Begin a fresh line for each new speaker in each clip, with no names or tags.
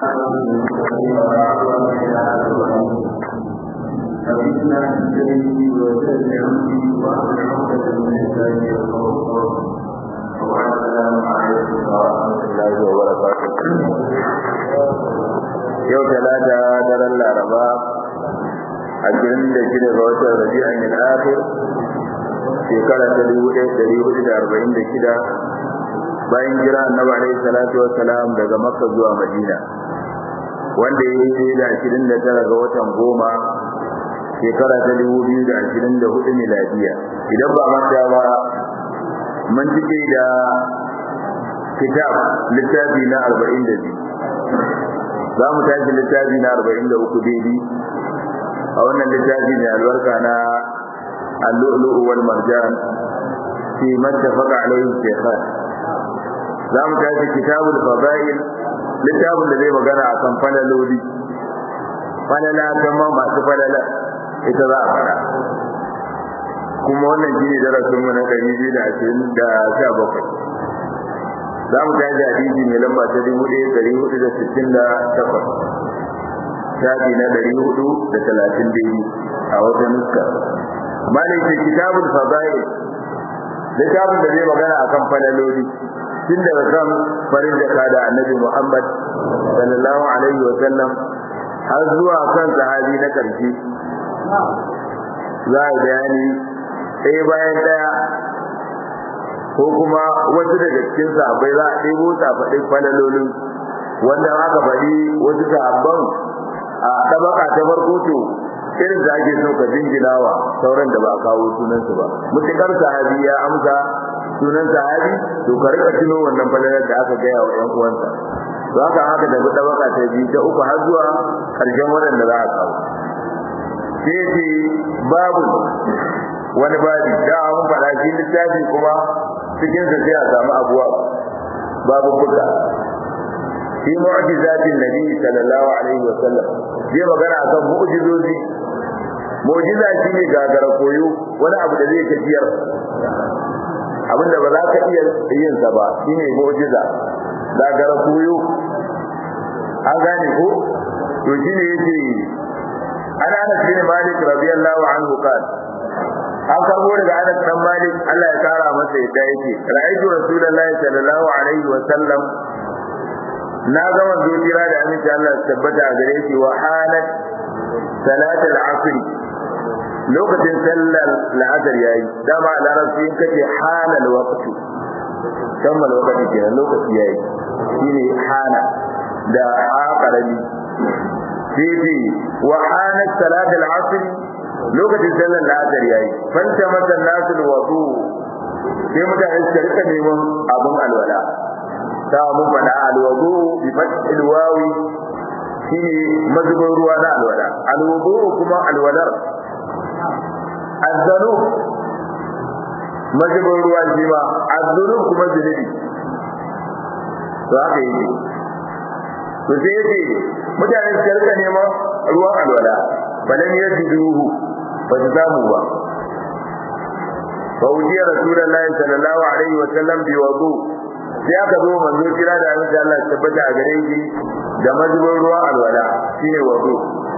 فإن الذي وتدعوني وأنا عقدة من الثاني الخوف والسلام عليكم ورحمة الله وبركاته
yau talata daren laraba ashirin da shida ga watan rabi'an yin akhir shekara ta dubu ɗaya ɗari hudu da arba'in da shida bayan jira annabi alaihi salatu wassalam daga makka zuwa madina wanda ya yi da ashirin da tara ga watan goma shekara ta dubu biyu da ashirin da hudu miladiya idan ba manta ba mun cike da kitab littafi na arba'in da biyu za mu tashi littafi na arba'in da uku daidai a wannan littafi mai albarka na allu'lu'u wal marjan fi mattafaqa alayhi shaykhan za mu tashi kitabul fadail littafin da zai magana akan falaloli falala kuma masu falala ita za a fara kuma wannan shine darasin mu na 227 za mu tashi hadisi mai lamba ta dubu ɗaya ɗari hudu da sittin da takwas shafi na ɗari hudu da talatin daidai a wata nuska malaikin kitabul fadail littafin da zai magana akan falaloli tun daga kan farin jaka da annabi muhammad sallallahu alaihi wa sallam har zuwa kan sahabi na ƙarshe za a bayani ɗaya bayan ɗaya ko kuma wasu daga cikin sahabbai za a ɗebo faɗi falalolin wanda aka faɗi wasu sahabban a ɗabaka ta farko to irin da ake so ka jinginawa sauran da ba a kawo sunansu ba mutukar sahabi ya amsa sunan sahabi to ka rika tuno wannan falalar da aka gaya wa 'yan uwansa to haka haka da ɗabaka ta biyu ta uku har zuwa ƙarshen waɗanda za a kawo sai ce babu wani babi da mun faɗa shi littafi kuma cikin sa sai a samu abuwa babu buka fi mu'jizatin nabi sallallahu alaihi wa sallam zai magana akan mu'jizozi mu'jiza shine gagara koyo wani abu da zai tafiyar abinda ba za ka iya yin sa ba shine mu'jiza gagara koyo an gane ko to shine yace ana Anas bin Malik radiyallahu anhu qala an karbo daga Anas dan Malik Allah ya kara masa yadda yake ra'aytu rasulullahi sallallahu alaihi wa sallam na ga manzo kira da aminci Allah ya tabbata a gare shi wa halat salat al-asr lokacin sallar la'asar yayi dama larabci in kace halal waqtu kammal waqti kenan lokaci yayi shine hana da aqrabi sai wa halat salat al-asr lokacin sallar la'asar yayi fanta masa nasu wudu sai mutane su rika neman abun alwala ta mun fada alwudu bi fathil wawi shine mazubin ruwa na alwala alwudu kuma alwalar azzanu mazubin ruwa shi ma azzunu kuma zunubi to haka yake to sai yake mutane su rika neman ruwan alwala balan yajiduhu ba su samu ba fa wujiya rasulullahi sallallahu alaihi wa sallam bi wudu sai aka zo manzo kira da annabi Allah ya tabbata a gare shi da mazubin ruwa alwala shine wudu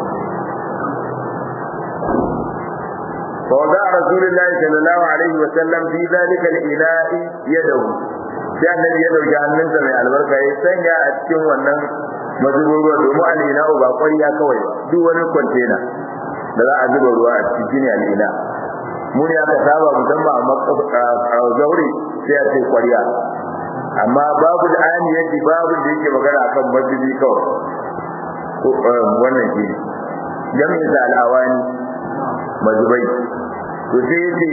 fa wada rasulullahi sallallahu alaihi wa sallam fi zalika al-ila'i yadahu sai annabi ya dauki hannunsa mai albarka ya sanya a cikin wannan mazubin ruwa domin al-ila'u ba ƙwarya kawai ba duk wani kwantena da za a zuba ruwa a cikin ne al'ina mu ne aka saba musamman a zaure sai a ce kwarya amma babu da ayani yadda babu da yake magana akan mazubi kawai wannan shi jami'in sa al'awani mazubai to sai yace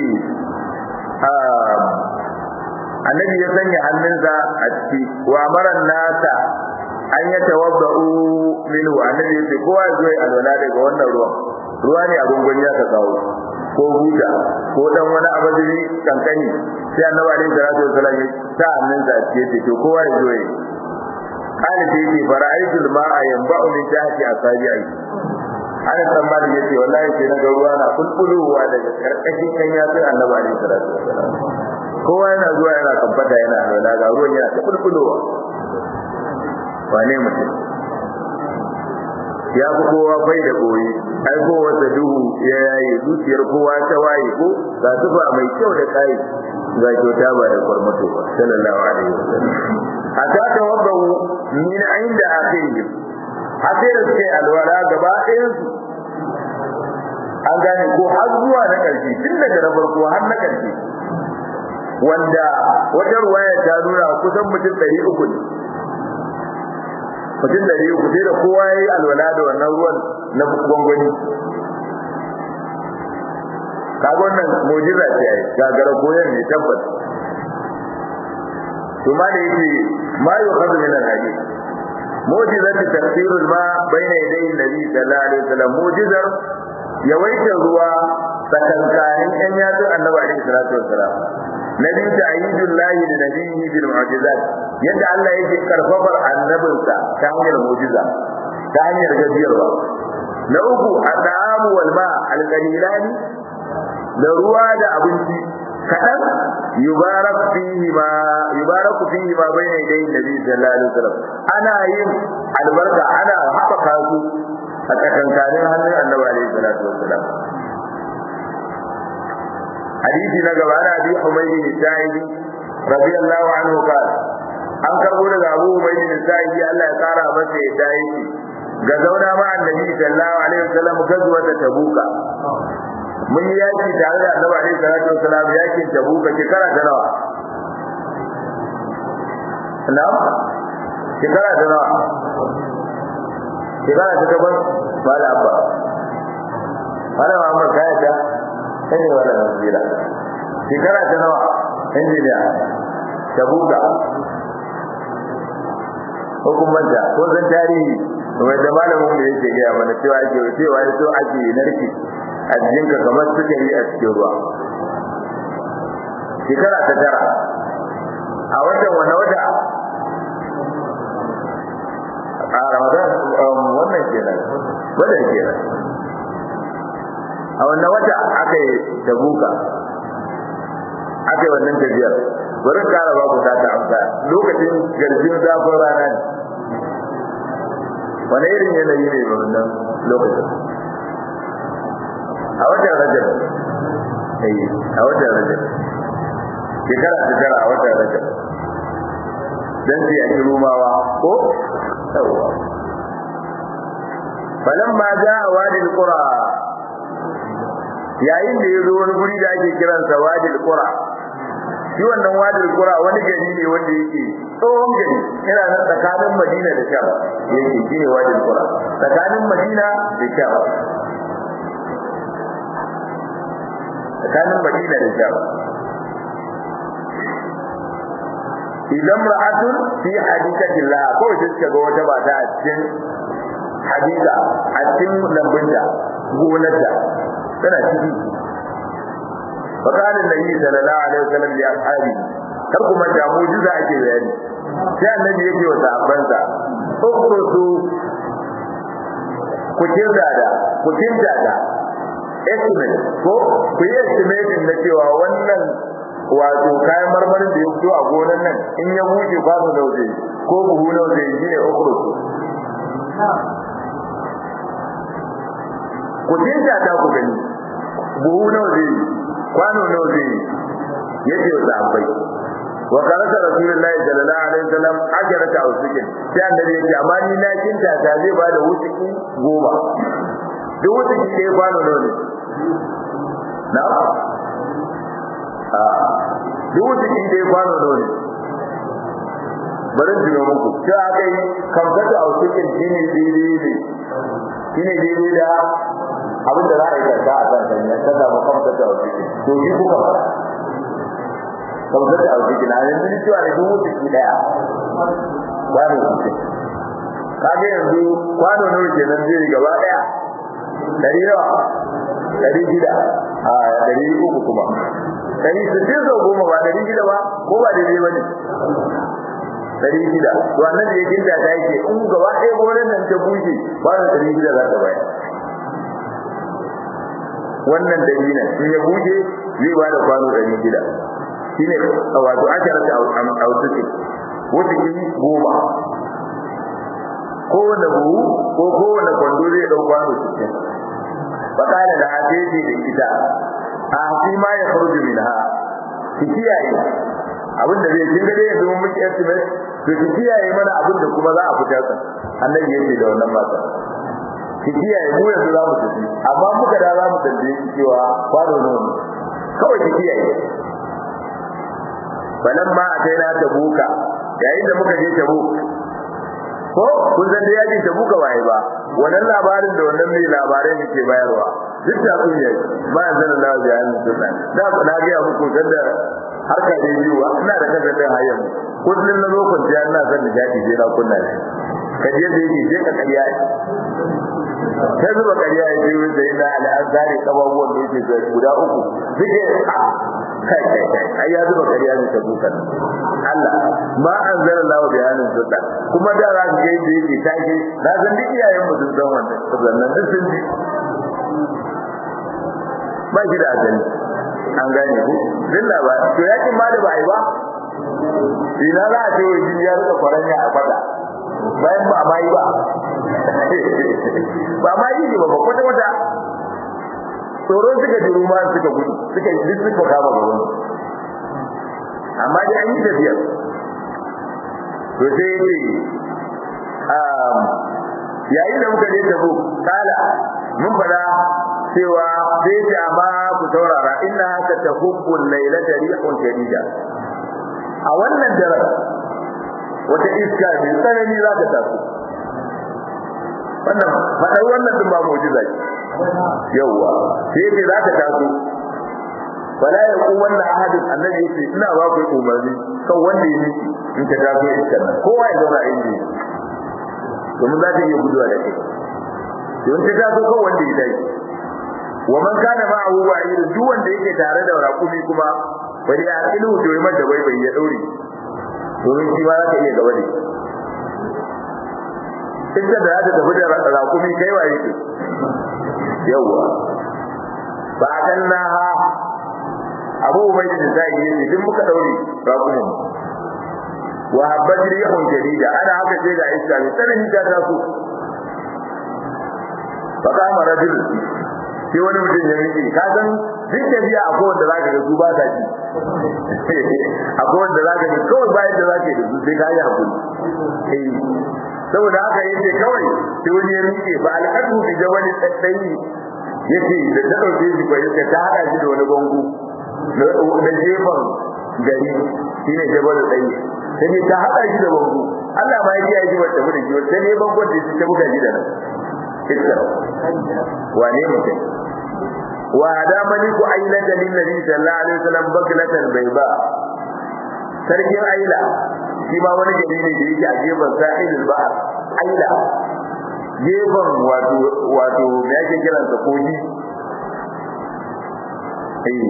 annabi ya sanya hannunsa a ciki wa maran nasa an ya tawabba'u minhu annabi yace kowa ya zo ya alwala daga wannan ruwan ruwa ne a gungun ya ka kawo ko buta ko dan wani abadiri kankani sai annabi alaihi salatu wasallam ya sa hannun sa ce ce to kowa ya zo ya kana ce ce fara'aitul ma'a yanba'u min tahti asabi'i ana tsammani yace wallahi sai na ga ruwa na kulkuluwa daga karkashin kan ya sai annabi alaihi salatu wasallam kowa yana zuwa yana kamfata yana alwala ga ruwan yana ta kulkulowa wane mutum ya fi kowa bai da koyi ai kowa da duhu ya yaye zuciyar kowa ta waye ko ga tufa mai kyau da kai ga kyauta ba da kwarmato ba sallallahu alaihi wasallam hatta tawaddu min inda akhirihim hatta da suke alwala gaba ɗayan su an gane ko har zuwa na ƙarshe tun daga na farko har na ƙarshe wanda wata ruwaya ta nuna kusan mutum ɗari uku ne mutum ɗari uku sai da kowa ya yi alwala da wannan ruwan na gwangwani kaga wannan mujiza ce ai gagara koyar ne tabbas to ma da yake ma yukhadhu min al-hadith mu'jizat tafsir ma bayna yaday an-nabi sallallahu alaihi wasallam mu'jizar yawaitar ruwa tsakankanin yan yatsun annabi alaihi salatu wassalam nabi ta'yidul lahi li nabiyhi bil mu'jizat yadda Allah yake karfafar annabinsa ta hanyar mu'jiza ta hanyar gajiyarwa na uku at-ta'amu wal ma al-qalilani da ruwa da abinci kadan yubarak fihi ma yubaraku fihi ma bayna yaday nabi sallallahu alaihi wasallam ana yin albarka ana haɓaka su a tsakankanin hannun annabi alaihi salatu wassalam hadisi na gaba na abi humaydi sa'idi radiyallahu anhu qala an karbo daga abu humaydi sa'idi Allah ya kara masa ya dai ga zauna ma annabi sallallahu alaihi wasallam gazuwa ta tabuka mun yi yaki tare da annabi alaihi salatu wassalam yakin tabuka shekara ta nawa na'am shekara ta nawa shekara ta takwas ba da abba wala Muhammad kaya ta sai wala nasira shekara ta nawa injiniya ta buga hukumanta ko zan tarihi wai da malamin da yake gaya mana cewa ake cewa ya so ake narki a jikinka kamar sukari a cikin ruwa shekara ta tara a watan wani wata a ramadan wannan kenan wannan kenan a wannan wata aka yi tabuka aka yi wannan tafiyar bari kara ba ku ta ta amsa lokacin garjin zafin rana ne wani irin yanayi ne ba wannan lokacin a watan rajab eh a watan rajab shekara ta tara a watan rajab dan sai a ki rumawa ko yawwa falamma jaa wadi alqura yayin da yazo wani guri da ake kiransa wadi alqura shi wannan wadi alqura wani gari ne wanda yake tsohon gari yana nan tsakanin Madina da Sham yake shine wadi alqura tsakanin Madina da Sham tsakanin Madina da Sham idan ra'atun fi hadikatin la ko shi suka ga wata mata a cikin hadika a cikin lambunta gonarta tana ciki fakalin nabi sallallahu alaihi wasallam ya ashabi kar kuma da mujiza ake bayani sai annabi yake wa sahabbansa ukhrusu ku kinda da ku kinda da estimate ko ku yi estimate na cewa wannan wato kayan marmarin da ya fito a gonan nan in ya buɗe kwano da waje ko buhu na waje shi ne ukhrusu ku tinta ta ku gani buhu nawa zai yi kwano nawa zai yi yace wa sahabbai wa karasa rasulullahi sallallahu alaihi wasallam ajarata usukin sai annabi yake amma ni na kinta ta zai ba da wutuki goma duk wutuki ɗaya kwano nawa ne na a duk wutuki ɗaya kwano nawa ne bari jiro muku sai aka yi kamfata a usukin shine daidai ne shine daidai da abin da za a yi karka a kan sanya ta samu kamsa ta wasu to shi kuka fara kamsa ta wasu na yanzu ni cewa ne dubu ciki daya kwano sittin kage yanzu kwano nawa kenan zai gaba daya dari nawa dari shida a dari uku kuma dari sittin sau goma ba dari shida ba ko ba daidai ba ne dari shida to annabi ya ginda ta yake in gaba ɗaya gonan nan ta bushe ba da dari shida za ta bayar wannan dalilin in ya buje zai ba da kwano ɗari shida shi ne wato ashara ta autuki wata ki goma kowane buhu ko kowane kwando zai ɗau kwano cikin fakala da hadisi da ita a fi ma ya farju min ha ki kiyaye abinda zai kin ga dai yanzu mun miki estimate to ki kiyaye mana abinda kuma za a fitar sa annabi yake da wannan mata ki kiyaye mu yanzu za mu tafi amma muka da za mu tambaye ki cewa kwano ne kawai ki kiyaye balamma ataina tabuka yayin da muka je tabuk ko kun san da yaji tabuka waye ba wannan labarin da wannan mai labarai ne ke bayarwa duk da kun yi ba zan Allah ya yi sunna da ku na ga muku da harka da yiwa ina da kaza da hayyan kullun na zo kun ya ina san da jadi sai na kunna shi kaje da yake je ka kariya sai zuba kariya ya je da ina al'azari kababuwan da yake guda uku suke kai kai kai ai ya zuba kariya ne ta dukan Allah ma anzala Allah bi hanin sunna kuma da za ka ga yadda yake tashi na san duk iyayen mu sun san wannan sannan duk sun ji ba shi da asali an gane ku dilla ba to yakin ma da ba ai ba ina za a ce wai jini ya rika kwaranya a fada bayan ba ma yi ba ba ma yi ne ba kwata kwata tsoron suka ji ruma suka gudu suka yi suka kama gaban amma dai an yi tafiyar to sai yace yayin da muka je tabo kala mun fada cewa sai ce amma ku saurara inna haka tahubbu laylata rihun shadida a wannan daren wata iska mai tsanani za ta taso wannan faɗar wannan din ba mu'jiza ce yawwa sai ce za ta taso wala ya ku wannan ahadin annabi yace ina ba ku umarni kan wanda ya miki in ta taso iskar nan kowa ya zauna inda yake domin za ta iya guduwa da kai don ta taso kan wanda ya dai wa man kana ma'ahu wa'id duk wanda yake tare da raƙumi kuma bari a ilu to yi mata bai bai ya daure domin shi ma za ka iya gaba da shi inda da za ta tafi da raƙumi kai wa yake yawwa ba kan na ha abu mai da zai yi ne duk muka daure raƙumin wa habbat rihun jadida ana haka sai ga iska mai tsanani ta taso fa kama rajul sai wani mutum ya miƙe ka san duk tafiya a kowanne za ka ga su ba ta ji a kowanne za ka ga kawai bayan da za ka yi da su sai ka yi hakuri saboda haka yace kawai sai wani ya miƙe ba al'adu bi jawali tsayi yace da ta dauke shi ko yace ta hada shi da wani gongo da jefan gari shine jabal tsayi sai ta hada shi da gongo Allah ma ya ji wata mu da shi wata ne bangon da shi ta buga shi da nan iska wane mutum wa hada maliku ailata lin nabi sallallahu alaihi wasallam baklatan bayba sarkin aila shi ma wani gari ne da yake a gefen sahilul bahr aila gefen wato wato me yake kiran sa koji eh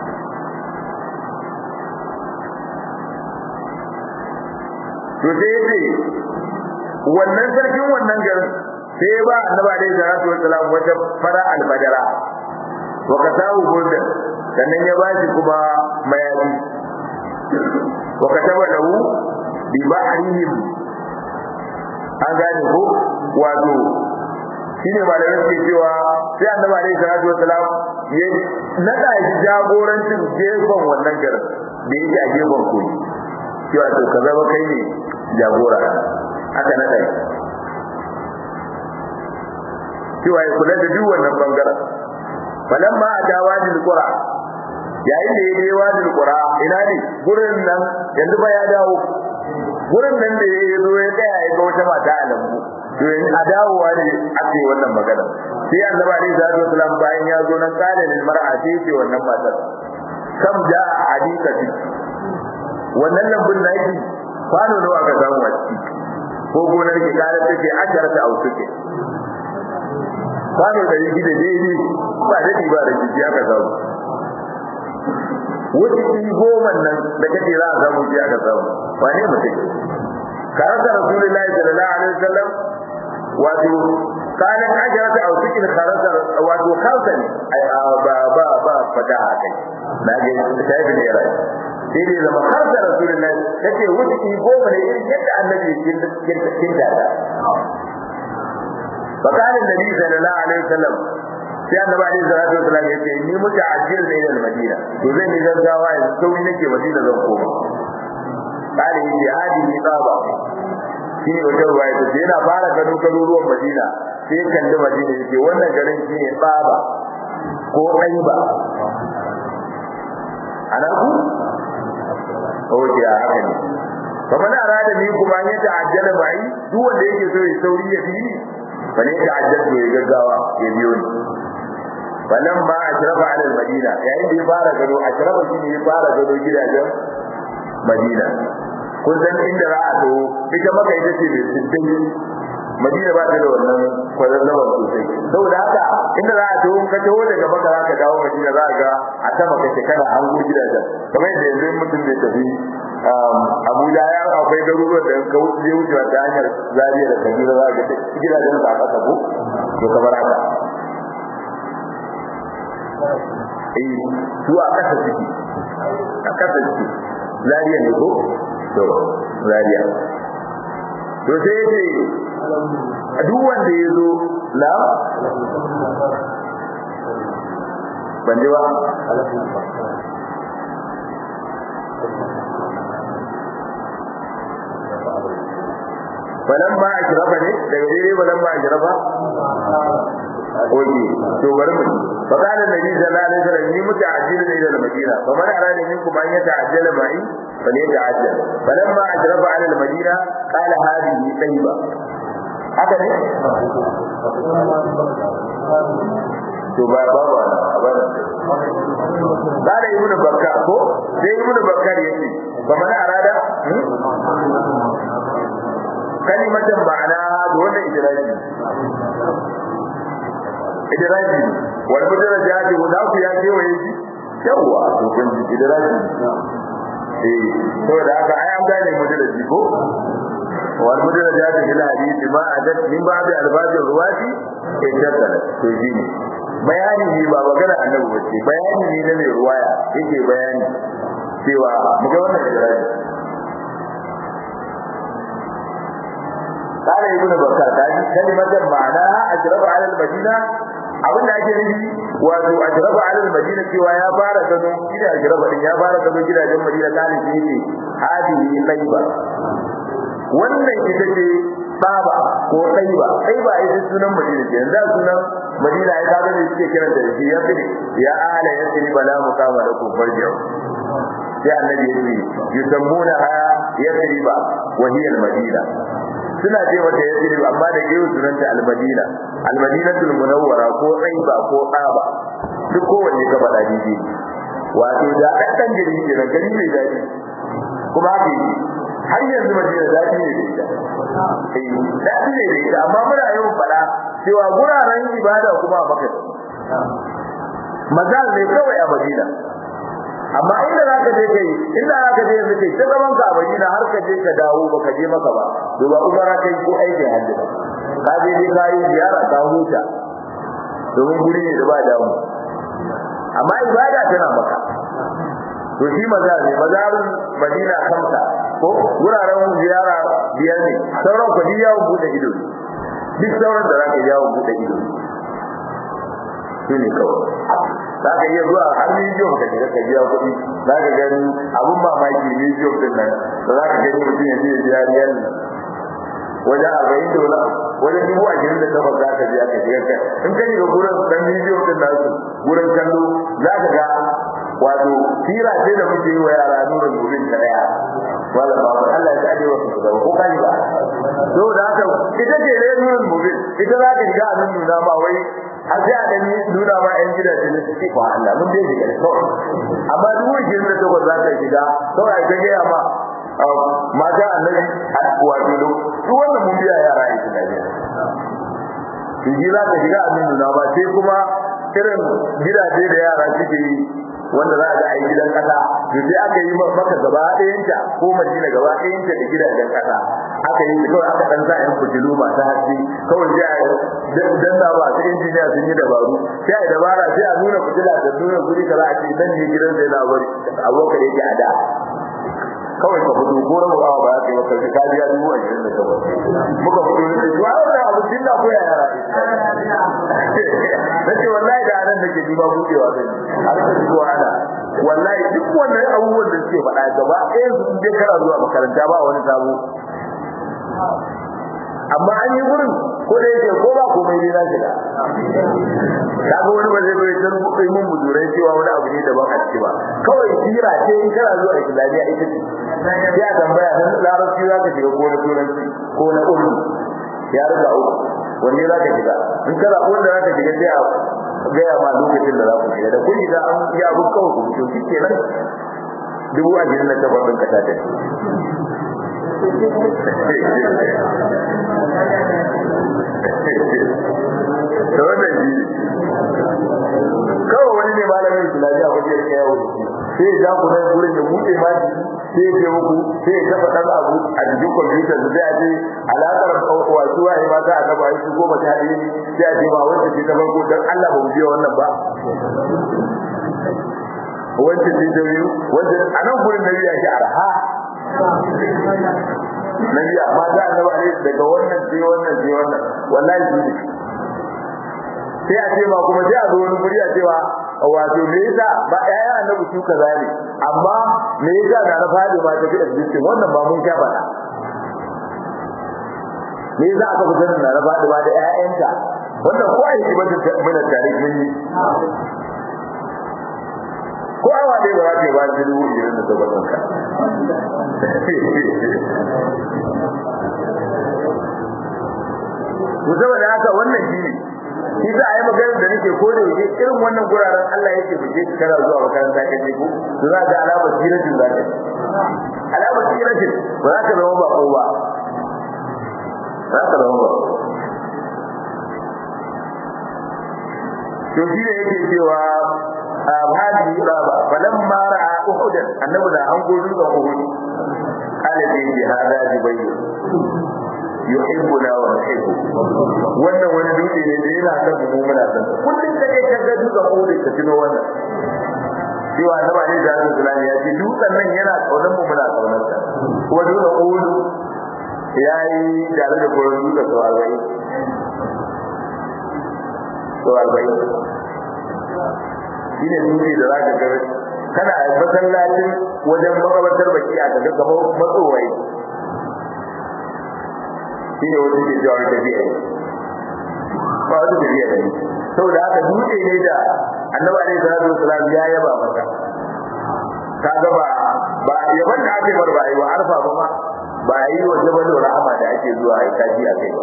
to sai yace wannan sarkin wannan garin sai ba annabi alaihi salatu wassalam wata fara albadara wa kasahu burdan sannan ya bashi kuma mayafi wa kataba lahu bi bahrihim an gane ko wato shine malamai suke cewa sai annabi alaihi salatu wassalam ya nada shi jagorancin gefen wannan garin da yake a gefen koyi cewa to ka zama kai ne jagora aka nada shi cewa ya kula da duk wannan bangaren falamma a dawadil qura yayin da ya je wadil qura ina ne gurin nan yanzu ba ya dawo gurin nan da ya zo ya tsaya ya ga wata mata a lambu to yanzu a dawowa ne ake wannan magana sai annabi alaihi salatu wasalam bayan ya zo nan kale lil mar'a sai ce wannan matar kam da hadikati wannan lambun naki kwano nawa ka samu a ciki ko gonar ki kare take asharata au suke kwano da yi da daidai ba da ba da jiki aka samu wuce ki goma nan da kake za a samu shi aka samu ba ne mutum karasa rasulullahi sallallahu alaihi wasallam wato kalan ajarata a cikin karasa wato kansa ne ba ba ba fada kai na ga sai ne rai sai dai zama karasa rasulullahi kace wuce ki goma ne irin yadda annabi ya kinta da fakarin nabi sallallahu alaihi wasallam sai annabi alaihi salatu wasallam ya ce ni muta ajiyar da ila madina to zan yi gaggawa yanzu sauri nake madina zan koma kare yi jihadi ni tsaba shi ne wajen ruwa ya ce yana fara gano garuruwan madina sai kalli madina ya ce wannan garin shi ne tsaba ko ɗaiba ana ku oke a haka ne kamar na rada ni kuma an yi ta'ajjala bai duk wanda yake so ya sauri ya fi ni fa ne ta'ajjal to ya gaggawa ya biyo ni falan ma ashrafa ala madina yayin da ya fara gado ashrafa shi ne ya fara gado gidajen madina kun san inda za a to ita maka ita ce mai siddai madina ba ta da wannan kwazazzaba sosai saboda haka inda za a to in ka taho daga maka za ka dawo madina za ga a sama kake kana hango gidajen kamar yadda yanzu mutum bai tafi abuja ya akwai garuruwan da ka wuce wucewa ta hanyar zariya da kaduna za ga gidajen sa a ƙasa ko to kamar haka eh su a ƙasa suke a ƙasa suke zariya ne ko to zariya to sai yace duk wanda ya zo na ban ji ba balan ba a shirafa ne daga daidai balan ba a shirafa oke to bari mu fa kana nabi sallallahu alaihi wasallam ni muta ajila ne da madina fa man arada minkum an yata ajala mai fa ne ta ajal balan ma ajrafa ala madina qala hadihi tayyiba haka ne to ba ba ba ba Bada ibnu Bakkar ko sai ibnu Bakkar yace fa man arada kalimatan ma'ana da wannan idraji idraji wal mudarajati guda ku ya ce waye shi yawa to kun ji idraji eh to da haka ai an gane mudaraji ko wal mudarajati fil hadith ma adat min ba'd albajir ruwati iddatan to ji ne bayani ne ba magana annabi bace bayani ne na mai ruwaya yake bayani cewa muga wannan idraji قال ابن بكر هذه كلمة معناها أجرب على المدينة abin da ake nufi wato ajraba ala madina cewa ya fara gano gida ajraba din ya fara gano gidajen madina kalin shi ne hadihi tayyiba wannan ita ce baba ko tayyiba tayyiba ita sunan madina ce yanzu sunan madina ya kaga ne suke kiran da shi ya fide ya ala ya fide bala mukama da kufar jiya sai annabi ya ce yusammuna ha yasriba wa hiya al-madina suna ce mata yasrib amma da gewu sunanta al-madina al-madinatul munawwara ko tsaiba ko tsaba duk kowanne ka faɗa dide wato da ɗan gari ke nan gari mai daɗi kuma haka yi har yanzu madina daɗi ne da ita daɗi ne da ita amma muna yawan faɗa cewa guraren ibada kuma a maka mazal ne kawai a madina amma inda za ka je kai inda za ka je yanzu kai ta zaman ka a madina har ka je ka dawo ba ka je maka ba to ba umara kai ko aikin hajji ba ka je dai ka yi ziyara ka huta domin guri ne da ba damu amma ibada tana maka to shi maza ne mazarun madina kamsa ko wuraren ziyara biyar ne sauran ku yawon bude ido duk sauran da za ka yawon bude ido shi ne kawai za ka iya zuwa har miliyon ka shiga ka biya kuɗi za ka gani abun mamaki miliyon din nan da za ka gani mutum ya je ya biya riyal wajen arba'in da wani wajen dubu ashirin da takwas za ka biya ka shiga kai in ka shiga gurin dan miliyon din nasu gurin kallo za ka ga wato tira ce da muke yi wa yara nuna gurin ta daya wala ba Allah ya kaje wasu su gaba ko kai ba to da haka ita ce ne nuna mubin ita za ka shiga a nuna ma wai har sai a ɗani nuna ma ‘yan gidaje na suke kwa Allah mun dai shiga kawai amma duk wani shirin da takwas za ka shiga kawai ka gaya ma mata annabi a wato duk wannan mun biya yara a cikin Najeriya shi ji za ka shiga a nuna ba sai kuma irin gidaje da yara suke yi wanda za a ga ai gidan kasa to sai aka yi maka gaba ɗayanta ko madina gaba ɗayanta da gidajen kasa aka yi kawai aka dan sa yan fitilu masu haske kawai sai a danna ba su injiniya sun yi dabaru sai a dabara sai a nuna fitila da nuna guri kaza a ce nan ne gidan sai na bari abokan yake a da kawai ka fito ko rabu awa ba za ka yi maka ka biya dubu ashirin da takwas muka fito ne da juwa wannan abu din da ko yara nace wallahi da anan nake ji ba budewa zan har ka zuwa ana wallahi duk wannan abubuwan da suke faɗa gaba ɗaya su je kana zuwa makaranta ba wani sabo amma an yi gurin ko da yake ko ba komai ne na shiga kaga wani ba zai bai san kai mun budurai cewa wani abu ne daban a ciki ba kawai sira ce in kana zuwa islamiyya ita ce sai a tambaya nan larabci za ka shiga ko na turanci ko na urdu ya riga uku wanne za ka shiga in kana wanda za ka shiga sai a gaya ma lokacin da za ku shiga da kun shiga an yi abu kawai ku fito shi kenan dubu ashirin na takwas ɗin ka ta tafi da wannan shi kawai wani ne malamin islamiyya wajen ya kai yawo sai ya ja ku nan gurin ya buɗe ma sai ya ce muku sai ya kafa ɗan abu a jikin kwamfuta su sai a ce alaƙar wasu waye ma za a gaba yi su goma ta ɗaya sai a ce ba wanda ce ta farko don Allah ba mu biya wannan ba wancan ce ta biyu wancan a nan gurin na biya shi arha na biya amma za a gaba ne daga wannan sai wannan sai wannan wallahi shi ne sai a ce ma kuma sai a zo wani guri a cewa wato me yasa ba ƴaƴan annabi su kaza ne amma me yasa na na fadi ma tafi existing wannan ba mun sha faɗa me yasa aka fi sanin na na fadi ma da ƴaƴanta wannan ko ai ba ta mana tare mun yi ko awa dai ba za ka ba shi dubu irin da tabbatar ka to saboda haka wannan shi ne shi za a yi magana da nake ko da yake irin wannan guraren Allah yake buje ki kana zuwa makaranta ka je ko to za ga alamar siratin za ka alamar siratin ba za ka zama ba ko ba za ka zama ba to shi ne yake cewa hadi baba falamma ra'a uhud annabi da an gozu da uhud qala bi hada jibayl yuhibbuna wa nuhibbu wannan wani dutse ne da yana son mu muna son kullum da kai kaga dutsen Uhud ka tuno wannan cewa annabi ne da Allah ya ce dutsen nan yana kaunar mu muna kaunar sa kuma dutsen Uhud yayi tare da gurin dutsen to alwai to alwai shine dutse da zaka ga kana masallacin wajen makabartar baki a kaga kamar matsowai shine wani ke jawo tafiya ne ba wata tafiya ne saboda haka dutse ne da annabi alaihi salatu wasalam ya yaba masa kaga ba ba yaban da ake bar ba yi wa arfa ba ma ba yi wa jabal rahama da ake zuwa ai kaji a kai ba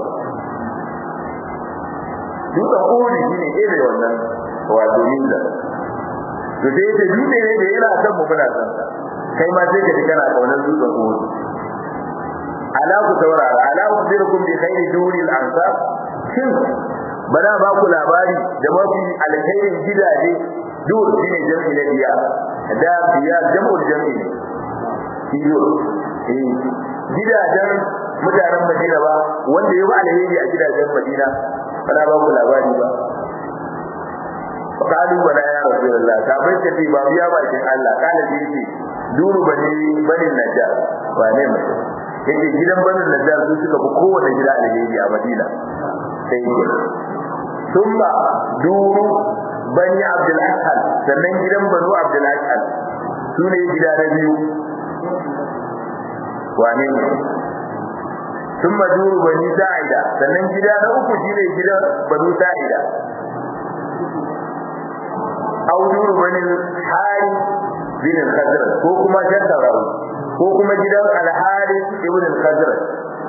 dutsen kuri shine irin wannan wato minda to sai ta dutse ne da yana son mu muna son kai ma sai ka ji kana kaunar dutsen kuri ala ku saurara ala ukhbirukum bi khayri duril ansar shin bana ba ku labari da mafi alkhairin gidaje dur shine jami'i na biya da biya jam'ul jami'i ne biyo eh gidajen mutanen Madina ba wanda ya ba alheri a gidajen Madina bana ba ku labari ba qalu wala ya rasulullah ka bai ce ba biya ba kin Allah kana ji duru bani bani najjar ba ne mutum yake gidan banin najjar su suka fi kowane gida alheri a madina sai yake thumma duru bani abdul ashal sannan gidan banu abdul ashal su ne gida na biyu wane ne thumma duru bani sa'ida sannan gida na uku shine gidan banu sa'ida au duru bani hari bin al-khazraj ko kuma shaddarawi ko kuma gidan al-Harith ibn al-Khazraj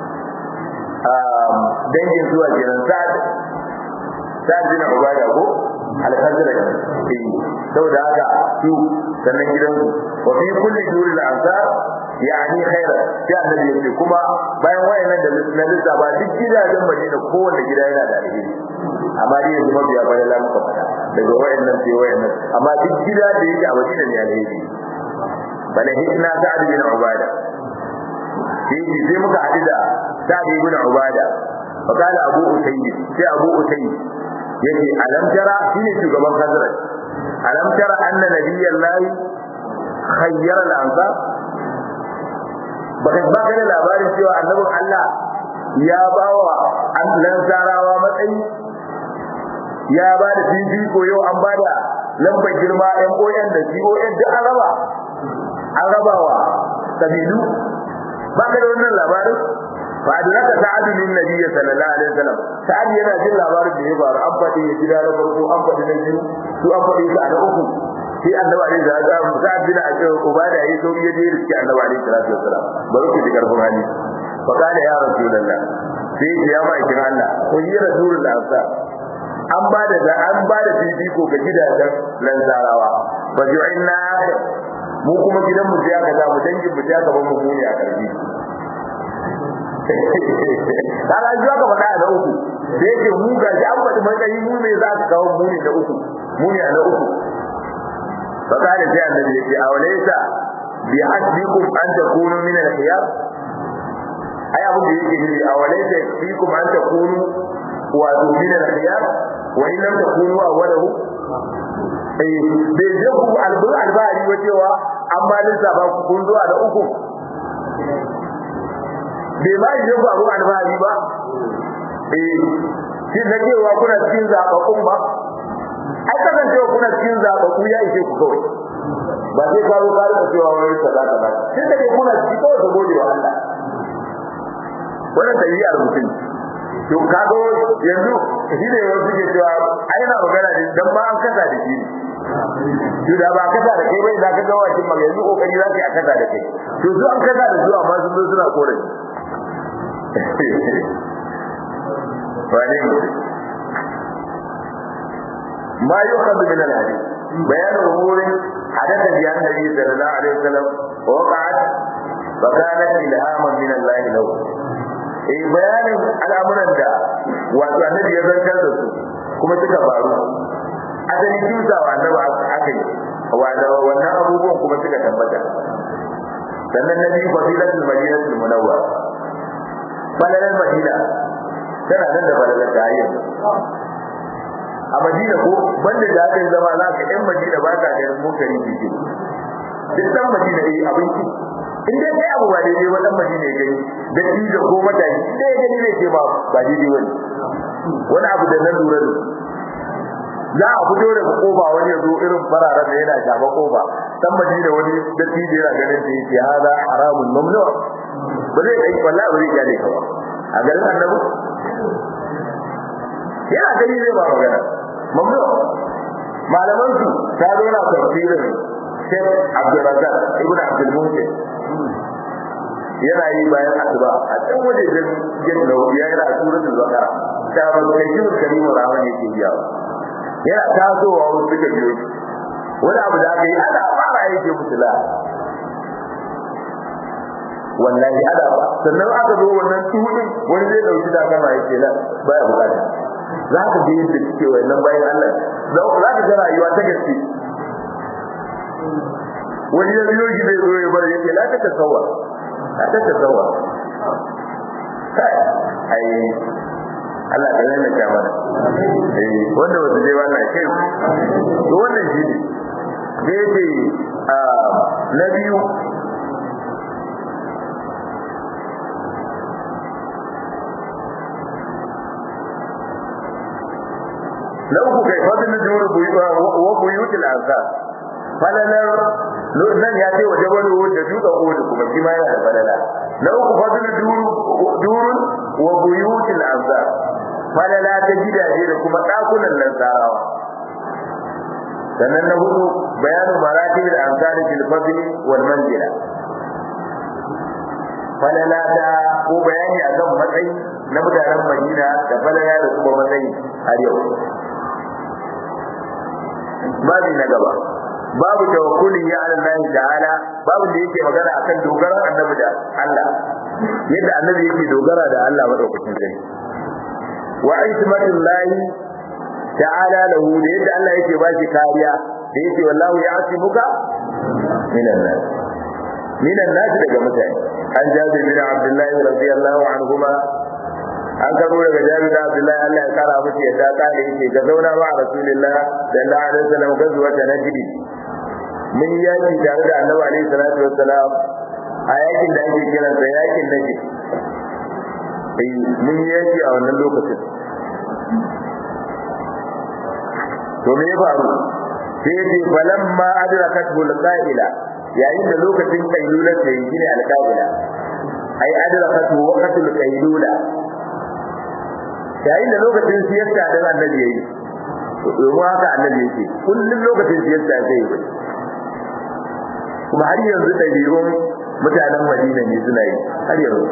um dangin zuwa gidan Sa'd Sa'd bin Ubada ko al-Khazraj eh saboda haka su sannan gidan su wa fi kulli duri al-ansar yani khaira ya annabi yace kuma bayan wayannan da na lissafa duk gidajen Madina kowanne gida yana da alheri amma dai yanzu mabiya bayan la muka fada daga wayannan sai wayannan amma duk gida da yake a Madina ne alheri فلهجنا سعد بن عبادة في في مكة عددا سعد بن عبادة فقال أبو أسيد في أبو أسيد يجي ألم ترى شنو شغبان خزرج ألم ترى أن نبي الله خير الأنصار baka ba kana labarin cewa annabin Allah ya bawa an lansarawa matsayi ya ba da fifiko yau an ba da lambar girma MON da CON duk an raba an raba wa kabilu ba ka da wannan labarin fa adraka sa'ad bin nabiy sallallahu alaihi wasallam sa'ad yana jin labarin da ya faru an faɗi ya gida na farko an faɗi na biyu su an faɗi su a na uku sai annabi alaihi salatu wasallam sa'ad bin abi ubada yayi sauri ya je riski annabi alaihi salatu wasallam bari ku ji karfin hali fa kana ya rasulullah sai ya ma'aikin Allah ko yi rasulullah sa an ba da an ba da fifiko ga gidajen lanzarawa fa ju'inna mu kuma gidan mu sai aka mu dangin mu sai aka mu muni a karfi kaga ji aka faɗa da uku da yake mu ga shi an faɗi matsayi mu ne za ka kawo muni da uku muni a na uku fa kana sai annabi yake a walaysa bi hasbikum an takunu min al-khiyar ai abin da yake nufi a walaysa bikum an takunu wa min al-khiyar wa in lam takunu awwalahu eh bai je ku albur albari wa cewa an ba lissafa ku kun zuwa da uku bai ma yi ku abu albari ba eh shi na cewa kuna cikin zaɓaɓɓun ba ai kasancewa kuna cikin zaɓaɓɓu ya ishe ku kawai ba sai ka zo ka cewa wani kaza kaza sai da dai kuna ciki kawai ka gode wa Allah wannan tabi'ar mutum to kago yanzu shi ne wasu ke cewa ai na magana ne dan ba an kasa da shi to da ba kasa da kai bai za ka ga wacin mag yanzu kokari za ka yi a kasa da kai to su an kasa da su amma sun zo suna korafi wani ما يؤخذ من الحديث بيان امور حدثت بها النبي صلى الله عليه وسلم ووقعت فكانت الهاما من الله له eh bayanin al'amuran da wato annabi ya zantar da su kuma suka faru asalin kimsa wa annabi aka yi wannan abubuwan kuma suka tabbata sannan nabi fadilatul madinatul munawwar falalar madina tana nan da falalar ta yanzu a madina ko banda da aka yi zama za ka yan madina ba ka ganin mokari jiki duk dan madina yi abinci in dai kai abu ba daidai ba dan madina ya gani da shi da ko mutane in dai ya gani zai ce ba ba daidai wani wani abu da na lura da za a fito daga kofa wani ya zo irin fararen da yana shafa kofa dan madina wani da shi da yana ganin da yake hada haramun mamnu ba zai kai wallahi ba zai gane ka ba a garin annabi yana gani zai ba magana mamnu malaman su ta zo na tafsirin Sheikh Abdulrazak Ibn Abdul Muhsin yana yi bayan asuba a can waje da jin da ya yana suratul baqara ta ba kai shi karimu rahman yake biya yana tasowa wasu suka biyo wani abu da aka yi ana fara yake mutula wallahi ada ba sannan aka zo wannan tuhudin wani zai dauki da kama yake la baya bukata za ka je yadda suke wannan bayan Allah za ka ga rayuwa ta gaske wani ya biyo shi zai zo ya bar yake la ta tasawwa la ta tasawwa ai Allah ka yana ta mana eh wanda wata dai wannan kai to wannan shi ne dai dai na biyu na uku kai fadin da jumhur wa buyutul ansar falalar nan ya ce waje wani da duka kodu kuma shi ma yana da falala na uku fadin durun wa buyutul ansar falala ta gidaje da kuma dakunan lansarawa sannan na hudu bayanu maratib da ansari fil fadli wal manzila falala ta ko bayani akan matsayi na mutanen Madina da falala da kuma matsayi har yau babu na gaba babu tawakkuli ya ala Allah ta'ala babu da yake magana akan dogaran annabi da Allah yadda annabi yake dogara da Allah madaukakin sai wa aitmatullahi ta'ala lahu da yadda Allah yake ba shi kariya da yake wallahu ya'simuka minan nas minan nas daga mutane an jabir bin abdullahi radiyallahu anhuma an karo daga jabir da abdullahi Allah ya kara musu yadda kale yake ga zauna ba rasulullah sallallahu alaihi wasallam gazuwa ta najdi mun yaki tare da annabi alaihi salatu wassalam a yakin da ake kiran sa yakin najdi eh mun yaki a wannan lokacin to me ya faru sai ce falamma adrakat bul qa'ila yayin da lokacin kailula ta yi shine alqa'ila ai adrakat waqtul kailula yayin da lokacin siyasta da annabi yayi domin haka annabi yake kullum lokacin siyasta zai yi kuma har yanzu ɗabi'un mutanen madina ne suna yi har yanzu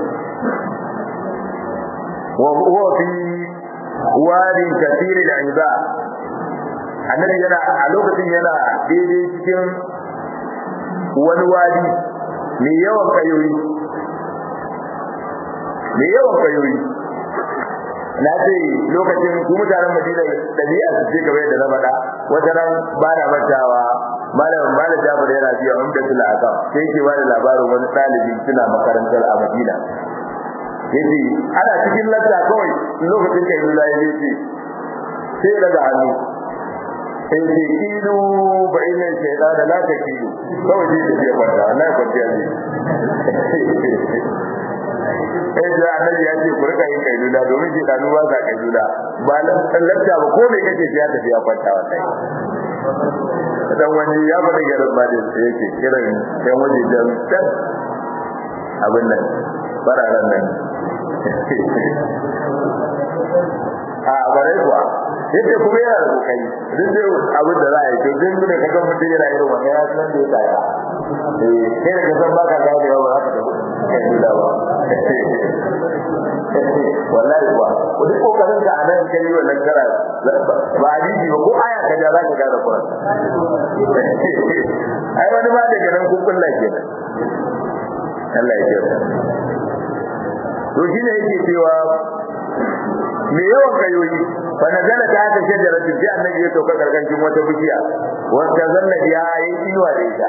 wa fi wadin kasiri da iza annabi yana a lokacin yana daidai cikin wani wadi mai yawan kayoyi mai yawan kayoyi na ce lokacin su mutanen madina ɗabi'a su ce kamar yadda na faɗa wata nan ba na mantawa malamin malam jabir yana biya umda tula aka sai yake bada labarin wani ɗalibi suna makarantar a madina yace ana cikin lanta kawai lokacin kai lula ya ce sai daga hannu sai ce kilu ba ina shaida da la ta kilu kawai sai tafiya kwanta wallahi kwanciya ne eh da annabi ya ce ku rika yin kailula domin shi danu ba sa kailula ba lanta ba ko me kake ya tafiya kwanta wallahi dan wani ya faɗi garin ba da yake kiran yan waje da tan abin nan fararen nan a bare kuwa yadda kuma yana da kokari duk da abin da za a yi to duk da kaga mutum yana irin wannan ya san da ya kaya eh kai da kasan baka ga da yawa haka kai dula ba wallahi kuwa duk kokarin ka anan kai wannan kara ba hadisi ba ko aya ka ja za ka ga da Qur'an ai wani ma daga nan kun kulla kenan Allah ya kyauta to shine yake cewa me yawan kayoyi fa nazala ta ta shajara ta ji annabi ya sauka karkashin wata bishiya wanda zanna ya yi inuwa da ita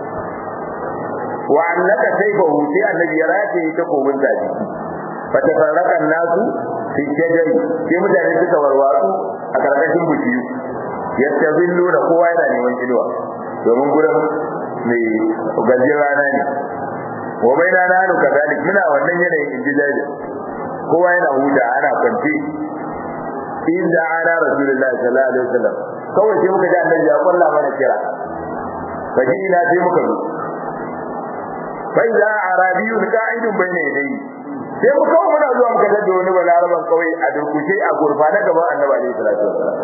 wa annaka sayfahu sai annabi ya rataye ta komin ta jiki fa tafarraqa nasu fi shajari sai mutane suka warwatsu a karkashin bishiyu yastazilluna kowa yana neman inuwa domin gurin mai gajin rana ne wa bai na nanu kazalik muna wannan yanayin inji jajir kowa yana huta ana kwance inda ana rasulullahi sallallahu alaihi wasallam kawai sai muka ji annabi ya kwalla mana kira faji ina sai muka zo fa idza arabiyyun qa'idun bayna yadayhi sai mu kawo muna zuwa muka da wani balaraban kawai a durkushe a gurfana gaban annabi alaihi salatu wasallam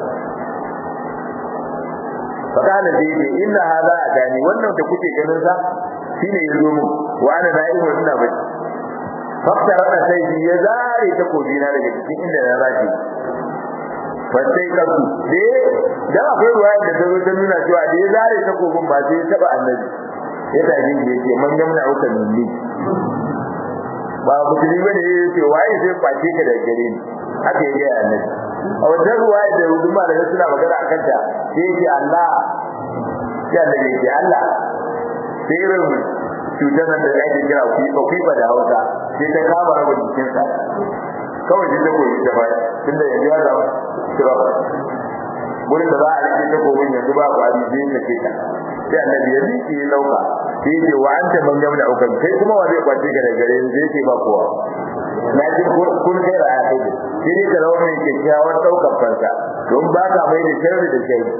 fakana da yake inna hada adani wannan da kuke ganin sa shine yazo mu wa ana na'imun ina bacci fakkara da sai ya zare ta kobi na daga cikin inda na rafi fa sai ka su de da akwai ruwa da ta zo ta nuna cewa da ya zare ta kobin ba sai ya taba annabi ya tafi da yake man gamna uka minni ba musulmi bane ya ce waye sai kwace ka da gare ni haka ya ga annabi a wajen ruwa da huduma da suna magana a kanta sai yake Allah ya da yake Allah sai irin cutar nan da ake kira kuifa kuifa da Hausa sai ta kama rabin jikinsa kawai sai ta koyi ta baya tunda yanzu ya zama kira wurin da za a rike ta komin yanzu ba ku abi sai ta ke ta sai annabi ya miƙe ya dauka sai ya ce wa anta man gamna ukan kai kuma wa zai kwace ka da gare ni sai ce ba kowa na ji kun kai raya kai da shi ne ka zama mai kyakkyawar ɗaukar fansa don ba ka mai da sharri da shari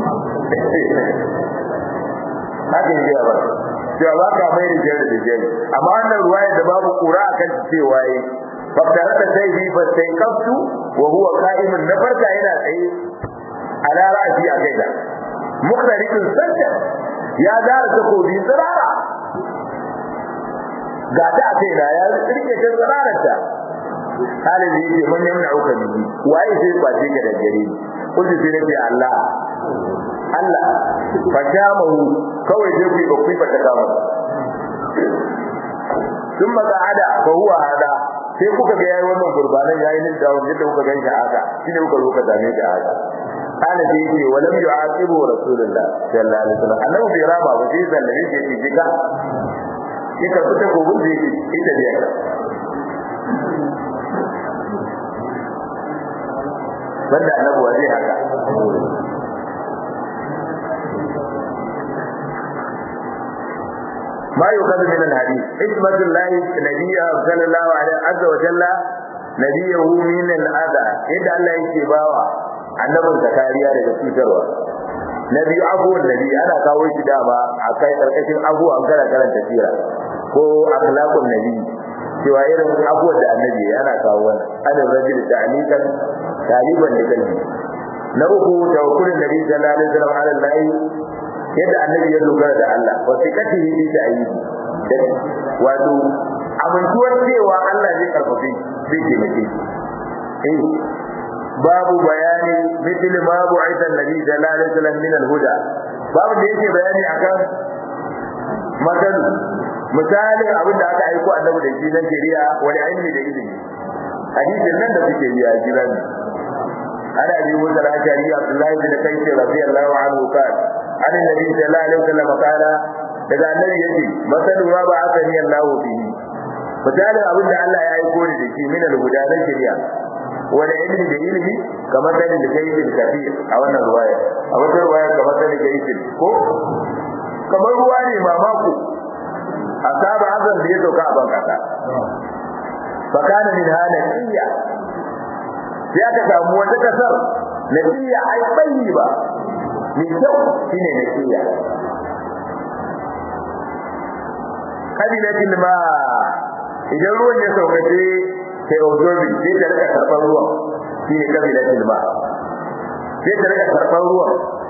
haka yi gaya ba cewa ba ka mai da sharri da shari amma wannan ruwaya da babu kura a kan cewa yi faktarata sai bi ba sai kaftu wa huwa qa'imun na farka yana tsaye ala ra'si a kaina mukhtarikun sajda ya dara takobi tsirara ga ta a kaina ya rike ta tsirararta halin da yake man yamna uka bihi waye sai kwace ka da gare ni kullu sai nabi Allah Allah fa jamahu kawai sai ku ba ku ba ta kama thumma qa'ada fa huwa hada sai kuka ga yayi wannan gurbanan yayi nin da wanda kuka ganshi haka shine kuka zo ka dame shi haka kana da yake walam yu'aqibu rasulullah sallallahu alaihi wasallam annabi bai rama ba sai zallabe shi yake jika kika fita gobin da yake ita da yaka banda annabi wa zai haka ما يؤخذ من الحديث حكمة الله نبيه صلى الله عليه عز وجل نبيه من الأذى إذا الله يكباوا annabin da kariya daga cutarwa na biyu abuwan nabi ana kawo shi dama a kai karkashin abu an kana karanta sira ko akhlaqun nabi cewa irin abuwan da annabi yana kawo wannan adin rajul ta'liqan taliban da kalbi na uku tawakkulun nabi sallallahu alaihi wasallam ala Allah yadda annabi ya dogara da Allah wa sikatihi bi ta'yidi wato amintuwar cewa Allah zai karfafe zai taimake eh babu bayani mithli ma bu'itha an-nabi sallallahu alaihi wasallam min al-huda babu da yake bayani akan matal misalin abin da aka aiko annabi da shi na shari'a wani ilmi da ilimi hadisin nan da suke yi a jiran ana bi musa al-ashari abdullahi bin kayyid radiyallahu anhu qala an annabi sallallahu alaihi wasallam qala daga annabi yace masalu ma ba aka ni Allah bihi misalin abin da Allah ya aiko da shi min al-huda na shari'a wani ilmi da ilimi kamar sanin da kai bin kafir a wannan ruwaya a wata ruwaya kamar sanin da yake ko kamar ruwa ne mamako asaba azan da ya sauka a ban kasa fa kana min hana niyya sai aka samu wata kasar niyya ai bayi ba mai kyau shine niyya kabilatin ma idan ruwan ya sauka sai sai ozobi sai ta rika karɓar ruwan shine kabilatin ma sai ta rika karɓar ruwan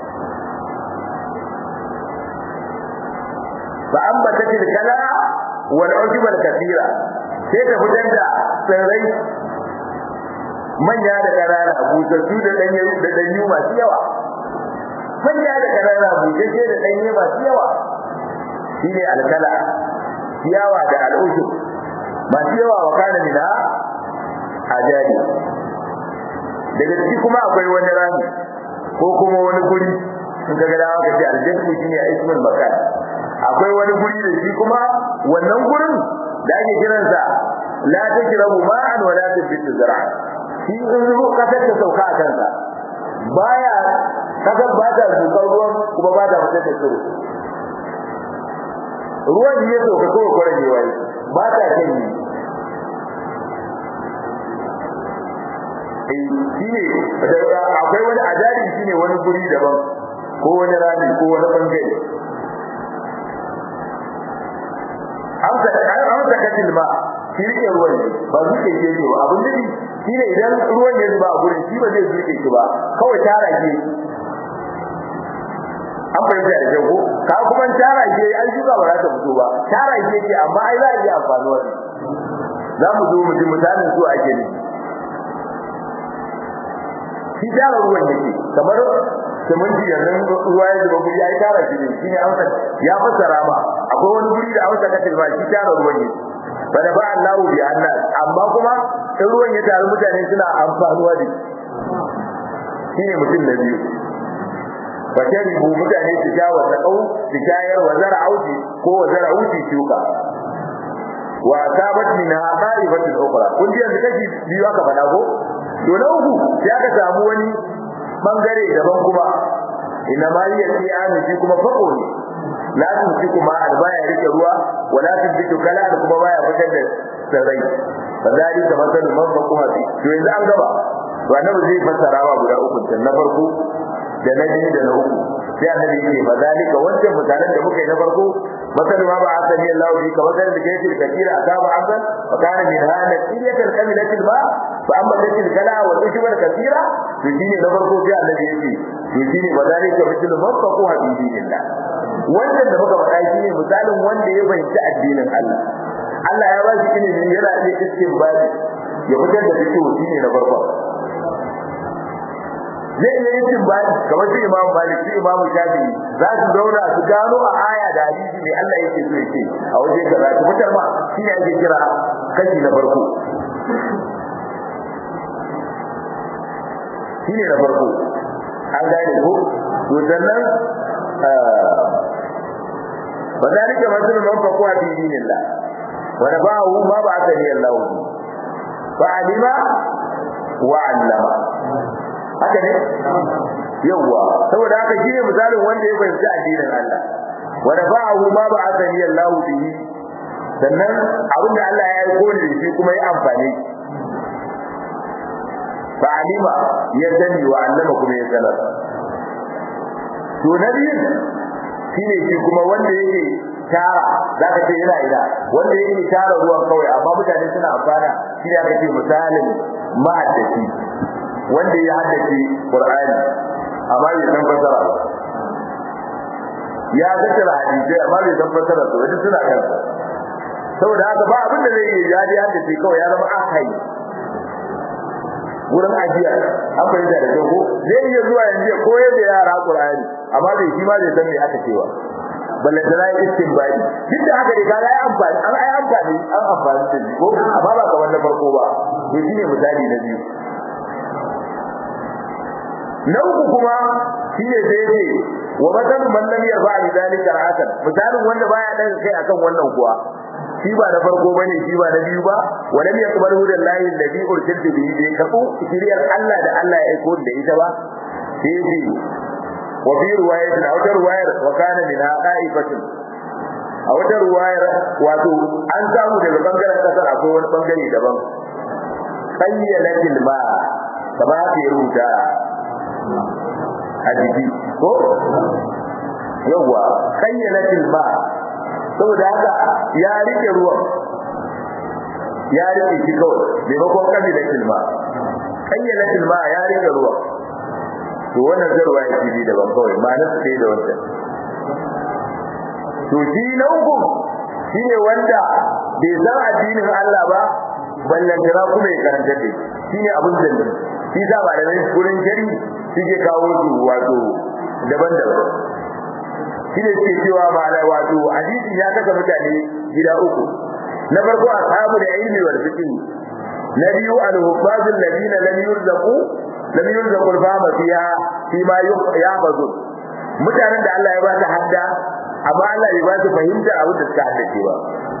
فأنبتت الكلى والعشب الكثيرة sai ta fitar da tsirrai manya da ƙanana busassu da ɗanye da ɗanyu masu yawa manya da ƙanana busasshe da ɗanye masu yawa shine alkala ciyawa da al'ushub masu yawa wa kana mina ajali daga ciki kuma akwai wani rami ko kuma wani guri in ka ga dawa ka ce aljannu shine ismul makan akwai wani guri da shi kuma wannan gurin da ake kiransa la tajrabu ma'an wa la tabitu zar'a shi in ruwa kasar ta sauka a kansa baya kasar ba ta zukar ruwan kuma ba ta fitar da tsiro ruwan ya sauka kawai kwarar ne wai ba ta kan yi shi ne akwai wani ajali shi ne wani guri daban ko wani rami ko wani bangare amsa katil ma shi rike ruwan ne ba zuke ke ne ba abin nufi shi ne idan ruwan ya zuba a gurin shi ba zai zuke shi ba kawai tara ke an fahimta da jago ka kuma tara ke an shuka ba za ta fito ba tara ke ce amma ai za a iya amfani wani za mu zo mu ji misalin su ake ne shi tara ruwan yake kamar siminti yanzu ruwa ya zuba guri ya yi tara shi ne shi ne amsa ya fassara ba akwai wani guri da amsa ka tilba shi tara ruwan ne bada ba Allah bi annas amma kuma in ruwan ya taru mutane suna amfanuwa da shi ne mutum na biyu fa sharibu mutane su sha wa taqau su shayar wa zara'uti ko wa zara'uti shuka wa asabat min haqaibatin ukhra kun ji yanzu kashi biyu aka faɗa ko to na uku sai aka samu wani bangare daban kuma ina ma yi yake ani shi kuma fako ne la tun shi kuma albaya rike ruwa wala tun bitu kala da kuma baya fitar da sarai fadali da masalu man fako hafi to yanzu an gaba to annabi zai fassara wa guda uku can na farko da na biyu da na uku sai annabi yake fadalika wancan mutanen da muka yi na farko masalu ma ba asani Allah bi ka masalu da kai da kira asaba azan fa kana min hana qiyatul kamilatil ma fa amma dakil kala wa tushbar kathira to shine na farko sai annabi yake to shine fadalika bitul mafaqu hadidillah wannan da muka faɗa shine misalin wanda ya bayyana addinin Allah Allah ya ba shi ilimi yana iya istinbadi ya fitar da fikihu shine na farko zai iya yin timbani kamar su imamu malik su imamu shafi'i za su zauna su gano a aya da hadisi mai Allah yake so yake a waje kaza su fitar ma shi ne ake kira kashi na farko shi ne na farko an gane ko to sannan ba za rike masu man fakuwa fi dinillah wa nabahu ma ba aka ni Allah fa alima wa allama haka ne yawa saboda haka shine misalin wanda ya fahimci addinin Allah wa dafa'ahu ma ba'athani Allah bihi sannan abinda Allah ya aiko ni shi kuma ya amfane fa alima ya sani wa allama kuma ya sanar to na biyu shine shi kuma wanda yake tara za ka ce yana ina wanda yake tara ruwan kawai amma mutane suna amfana shi ne aka ce misalin ma'addaci wanda ya haddace Qur'ani amma bai san fasara ba ya tattara hadisai amma bai san fasara su wani suna kan saboda haka ba abin da zai yi ya ji haddace kawai ya zama akai wurin ajiya an fahimta da ko zai iya zuwa yanzu ya koyar da yara Qur'ani amma bai shi ma bai san me aka cewa balle da na istinbadi duk da haka dai kaga ai amfani an ai amfani an amfani da shi ko amma ba kamar na farko ba to shine misali na biyu na uku kuma shine sai yace wa matalu man lam yarfa bi dalika hasan misalin wanda baya dan kai akan wannan kuwa shi ba na farko bane shi ba na biyu ba wa lam yaqbal hudan lahi alladhi ursiltu bihi bi kafu shiriyar Allah da Allah ya aiko da ita ba sai yace wa fi riwayatin aw riwayar wa kana min qa'ifatin a wata ruwayar wato an samu daga bangaren kasar akwai wani bangare daban qayyalatil ma kamar haka ya rubuta a jiki ko yawa qayyalatil ma saboda haka ya rike ruwan ya rike shi kawai maimakon qayyalatil ma qayyalatil ma ya rike ruwan to wannan zarwa ya ji daban kawai ma'anar su da wannan to shi na uku shine wanda bai san addinin Allah ba ballan jira kuma ya karanta da shine abun zanni shi sa ba da nan gurin jari suke kawo su wato daban-daban shine suke cewa ma'ana wato hadisi ya kasa mutane gida uku na farko ashabu da ilmi wal fiqh na biyu al-hufaz alladhina lam yurzaqu lam yurzaqu al-fahma fiha fi ma yahfazun mutanen da Allah ya ba ta hadda amma Allah bai ba su fahimta abin da suka haddace ba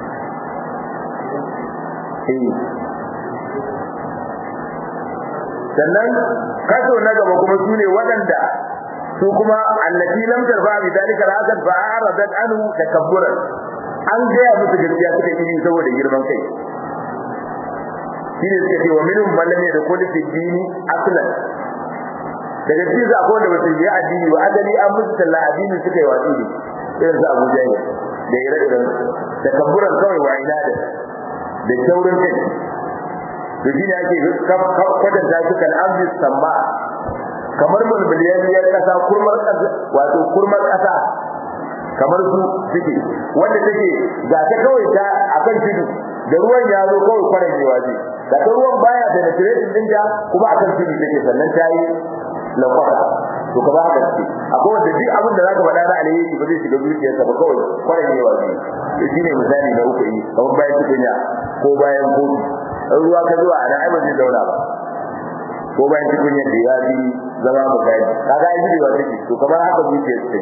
sannan kaso na gaba kuma su ne waɗanda su kuma allati lam tarfa bi dalika al-asad fa aradat anhu takabburan an gaya musu gaskiya suka yi saboda girman kai shi ne suka ce wa minhum man lam yadkhul fi dini aslan daga cikin su akwai wanda ba su yi addini ba asali an musu talla addini suka yi watsi ne irin su Abu Jahil da ire-iren da kabburan kawai wa ina da da taurin kai to shi ne ake kwatanta shi kan amvis samma kamar mulmuliyar kasa kurmar kasa wato kurmar kasa kamar su suke wanda take ga ta kawai ta akan tudu da ruwan ya zo kawai kwanan yawa ce ga ta ruwan baya da natiration dinta kuma akan tudu take sannan ta yi lakwata to ka ba haka ce akwai wanda duk abin da zaka faɗa na alheri ba zai shiga zuciyarsa ba kawai kwanan yawa ce to shine misali na uku yi kamar bayan tukunya ko bayan kofi in ruwa ka zuwa a ai ba zai zauna ba ko bayan tukunya da ya bi zama misali kaga ai jirewa take to kamar haka zuciyar take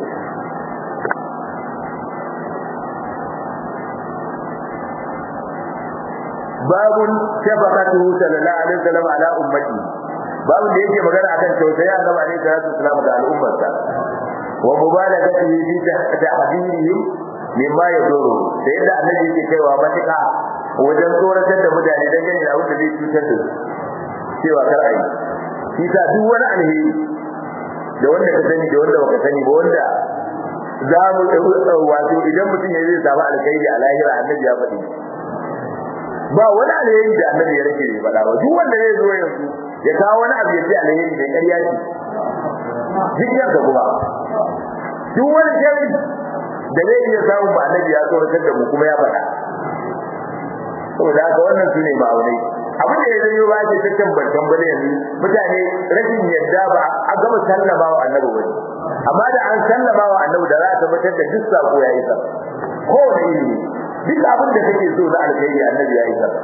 babun shafaqatuhu sallallahu alaihi wasallam ala ummati babun da yake magana akan tausayi annabi alaihi salatu wasallam ga al'ummarsa wa mubalagatihi fi tahdhirihim mimma yaduru da yadda annabi yake kaiwa matuƙa wajen tsoratar da mutane dangane da abin da zai cutar da su cewa kar a yi shi sa duk wani alheri da wanda ka sani da wanda baka sani ba wanda za mu wato idan mutum ya zai samu alkhairi a lahira annabi ya faɗi ba wani alheri da annabi ya rage faɗa ba duk wanda zai zo yanzu ya kawo wani abu ya ce alheri da ƙarya ce duk yanka kuma duk wani sharri da zai iya samun ba annabi ya tsoratar da mu kuma ya faɗa saboda haka wannan su ne ma'aunai abin da ya zanyo ba ce ta tambar tambale yanzu mutane rashin yadda ba a gama sallama wa annabi wani amma da an sallama wa annabi da za a tabbatar da duk sako ya yi sa kowane ilimi duk abin da kake so na alkhairi annabi ya yi sa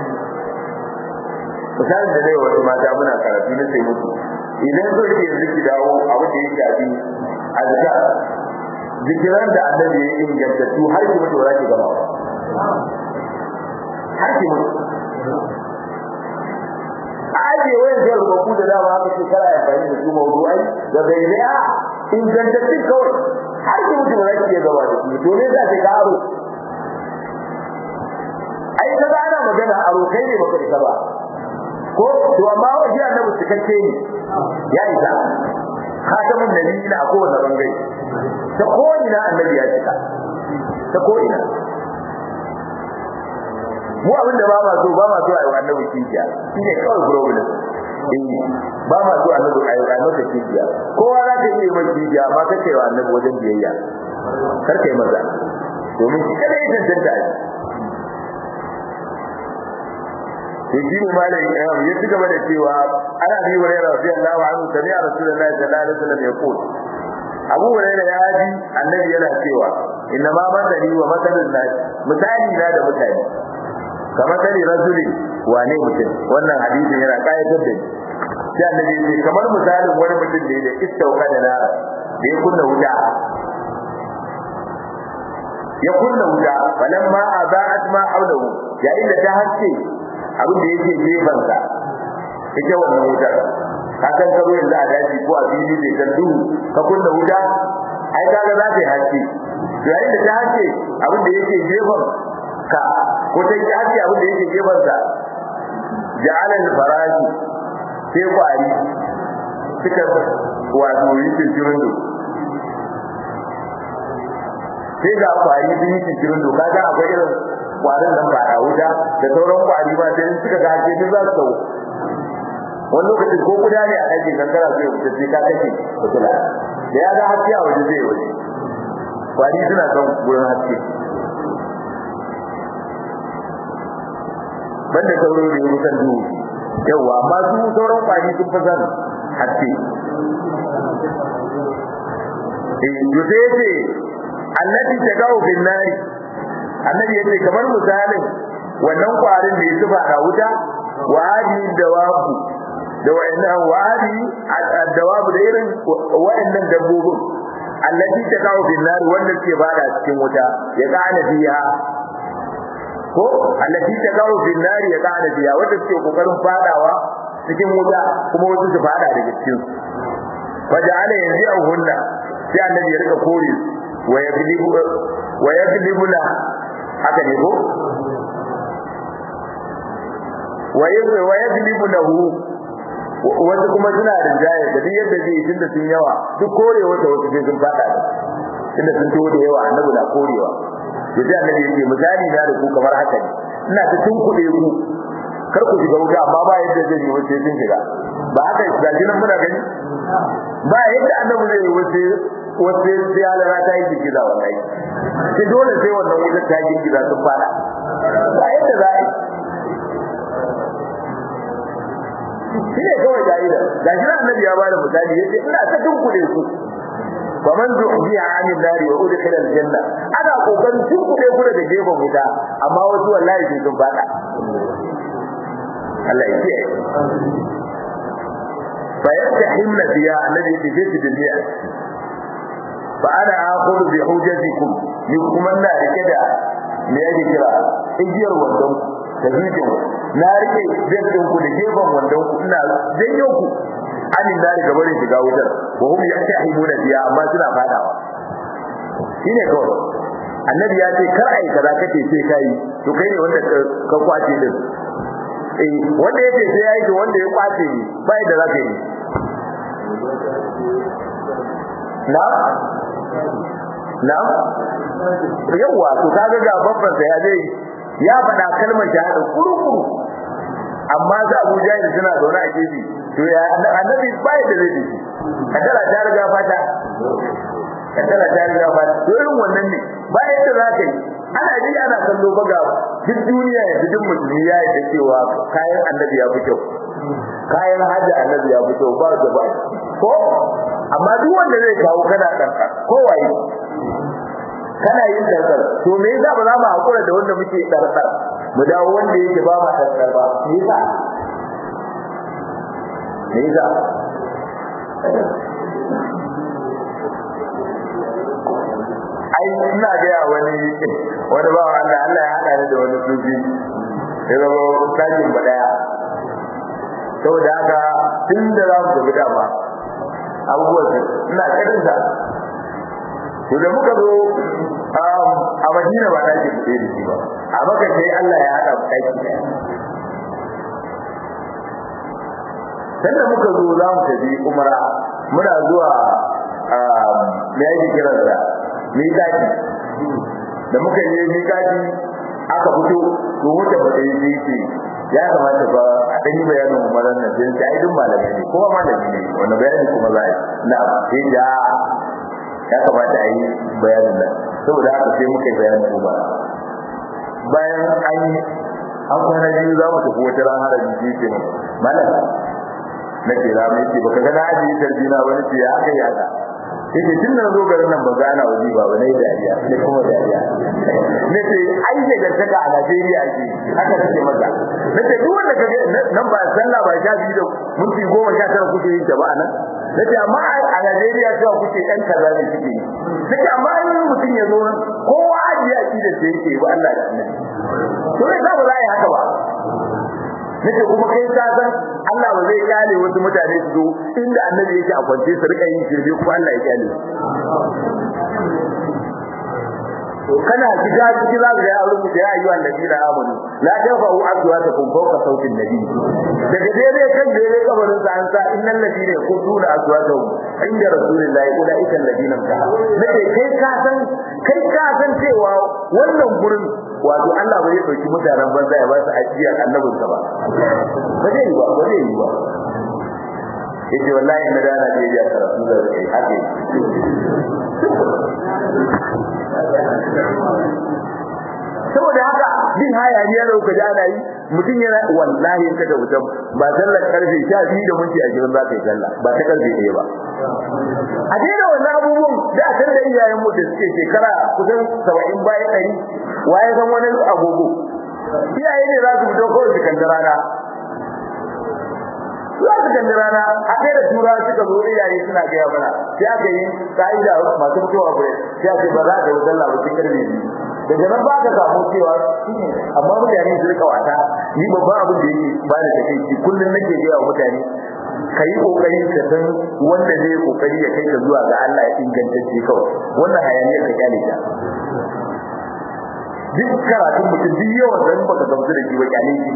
misalin da dai wasu mata muna karatu na sai musu idan so ke yanzu ki dawo abin da ya shafi azka zikiran da annabi ya ingantattu har ki mutu za ki gama har ki mutu a ajiye wayan zai rubaku da dama haka ce kara ya fahimta su mawdu'ai da bai ne a ingantattun kawai har ki mutu za ki iya gaba da su to ne za ki karo ai ka ga ana magana aro kai ne baka isa ba ko to amma wajen annabi cikakke ne ya isa khatamun nabiyina a kowane bangare ta ko ina annabi ya cika ta ko ina mu abin da ba ma so ba ma so a yi annabi kijiya shine kawai problem eh ba ma so annabi a yi annabi kijiya kowa za ka yi mai kijiya amma kake wa annabi wajen biyayya kar kai maza domin shi kada ya tantance a sai shi ne malai ya ci gaba da cewa ana bi hurairah radiyallahu anhu sami a rasulullahi sallallahu alaihi wasallam ya ko abu hurairah ya ji annabi yana cewa inna ma madani wa masalun nas misali na da mutane kamar kare rasuli wane mutum wannan hadisin yana kayatar da shi sai annabi ya ce kamar misalin wani mutum ne da istauka da nara da ya kunna wuta ya kunna wuta falamma aza'at ma hawlahu yayin da ta haske abin da yake gefen sa ita wannan wutar ka san karo yanzu a daji ko a fili bai san duhu ka kunna wuta ai kaga za ta yi haske yayin da ta haske abin da yake gefen ka ko ta yi haske abin da yake gefen sa ja'ala al-farashi sai kwari suka wato yi cikin sai ga kwari sun yi cikin doka ga akwai irin kwarin nan ba a wuta da sauran kwari ma sai suka ga ake duk za su tsawo wani lokacin ko kuda ne a ɗakin kankara zai wuce sai ka kashe fitila da ya ga haske a waje zai waje kwari suna son gurin haske banda sauro da ya kusan duhu yawwa amma su sauran kwari sun fi son haske eh yau sai allati tagawu bin nari annabi yace kamar misalin wannan kwarin da yake ba wuta wa hadi dawabu da wayannan wa hadi dawabu da irin wayannan dabbobin allati tagawu bin nari wanda ke bada cikin wuta ya kana fiha ko allati tagawu bin nari ya kana fiha wanda ke kokarin fadawa cikin wuta kuma wasu su fada daga cikin faja'ala yanzi'uhunna sai annabi ya rika kore wa yaglibuna haka ne ko wa yaglibunahu wasu kuma suna rinjaye da duk yadda zai tunda sun yawa duk korewa da wasu sai sun fada tunda sun to da yawa annabi na korewa to sai annabi yake misali na da ku kamar haka ne ina ta tunkuɗe ku kar ku shiga wuta amma ba yadda zai yi wace sun shiga ba haka ga nan muna gani ba yadda annabi zai yi wace wace sai halara ta yi girgiza wallahi sai dole sai wannan wutar ta girgiza sun fada ba yadda za a yi shi ne kawai ka'ida ga shi annabi ya bada misali ya ce ina ta dunkule su wa man zuhbiya anil nari wa udkhila aljanna ana kokarin dunkule ku daga gefen wuta amma wasu wallahi sai sun fada Allah ya ce fa yastahimna biya annabi ya ce fi dunya fa ana akhudhu bi hujjatikum ni kuma ina rike da me yake kira igiyar wandon da hijin na rike jaddin ku da gefen wandon ku ina janyo ku anin da riga bare shiga wutar wa hum yahtahimuna biya amma suna fadawa shine kawai annabi ya ce kar ai kaza kace sai kai to kai ne wanda ka kwace din eh wanda yake sai yayi to wanda ya kwace ni bai da zaka yi na na yawa to kaga ga babban sa ya zai ya faɗa kalmar shahada kurukuru amma za Abu Jahil suna zaune a gefe to ya annabi bai da zai dace kadara ta riga fata kadara ta riga fata to irin wannan ne ba yadda za ka yi ana ji ana kallo ba ga duk duniya ya duk musulmi ya yi da cewa kayan annabi ya fi kyau kayan hajji annabi ya fi kyau ba da ba ko amma duk wanda zai kawo kana kanka ko waye kana yin dangar to me yasa ba za mu hakura da wanda muke dangar mu dawo wanda yake ba ma dangar ba me yasa me yasa ai ina ga ya wani wani ba Allah Allah ya hada ni da wani sufi ya zama tajin ba daya saboda haka tun da za mu tafi dama abubuwan ina karin sa to da muka zo a Madina ba dake fice da shi ba a maka sai Allah ya hada daki daya sanda muka zo za mu tafi umara muna zuwa me yake kiransa miƙati da muka je miƙati aka fito to wata ba ta yi ce ya kamata fa a ɗan yi bayanin umaran nan sai ta idin malamai ne kowa malami ne wanda bayani kuma za a yi na sai da ya kamata a yi bayanin nan saboda haka sai muka yi bayanin umara bayan an yi an kwana biyu za mu tafi wata ran harabi ji ce mu malam na ce za mu ce baka ga na ajiye tarbina ba ce ya aka yi haka yake tun da zo garin nan ba ga ana waje ba ne dariya ne kuma dariya ne ce ai ne da taka a Najeriya ake haka take maka ne ce duk wanda kage nan ba sallah ba sha biyu da minti goma sha tara kuke yin ta ba nan ne ce amma a Najeriya cewa kuke ɗan kaza ne kuke yi ne ce amma in mutum ya zo nan kowa ajiye a da sai yake ba Allah da annabi to ne za ba za a yi haka ba nake kuma kai ka san Allah ba zai kyale wasu mutane su zo inda annabi yake a kwance su rika yin shirme kuma Allah ya kyale kana shiga ciki za ka ga ya rubuta ya ayyuhan nabiyina amanu la tafa'u aswatakum fawqa sautin nabi daga daidai kan daidai kabarin sa an sa innal ladina yaquduna aswatahum inda rasulillahi ulaika alladina nake kai ka san kai ka san cewa wannan gurin wato Allah bai dauki mutanen banza ya ba su ajiyar annabin sa ba ba zai yi ba ba zai yi ba yace wallahi na da na je ya karatu da kai hake saboda haka bin haya ne da kuka ji ana yi mutum yana wallahi in kaga mutum ba sallar karfe 12 da minti 20 za ka yi sallah ba ta karfe 1 ba a daina wannan abubuwan da a san da iyayen mu da suke shekara kusan 70 bayan 100 waye san wani agogo iyaye ne za su fito kawai su kanta rana za su kalli rana a kai da tura suka zo iyaye suna gaya mana sai aka yi ka'ida masu mutuwa gure sai aka ba za ka yi sallah ba cikin karfe daga nan ba ka samu cewa amma mutane su rika wata ni babban abin da yake ba da takeici kullum nake gaya wa mutane ka yi kokari ka san wanda zai kokari ya kai ka zuwa ga Allah ya ingantacce kawai wannan hayaniyar ka kyale ta duk karatun mutum duk yawan zan baka gamsu da shi ba kyale shi